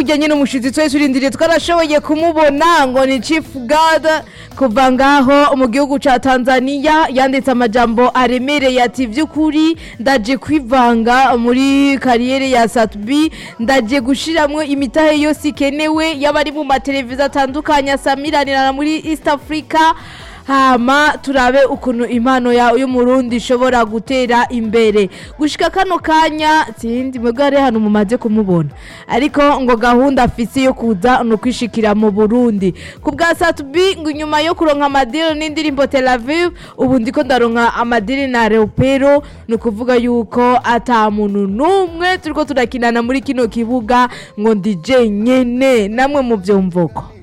burya nyine umushyitsi twese turindiriye twarashoboye kumubona ngo ni chief god kuva ngaho mu gihugu cya tanzania yanditse amajambo aremereye ati by'ukuri ndaje kwivanga muri kariyeri ya satubi ndaje gushyiramo imitahe yose ikenewe yaba ari mu mateleviziyo atandukanye asamiranira muri east africa hama turabe ukuntu impano yawe y'umurundi ishobora gutera imbere gushika kano kanya sindi mwebwe hari hano mumaze kumubona ariko ngo gahunda afise yo kuza ni ukwishikira mu burundi ku bwa satubi ngo inyuma yo kuronka amadiri n'indirimbo tel aviv ubu ndiko ndaronka amadiri na leopero ni ukuvuga yuko ata muntu n'umwe turiko turakinana muri kino kibuga ngo ndi jenyene namwe mu vyumvuko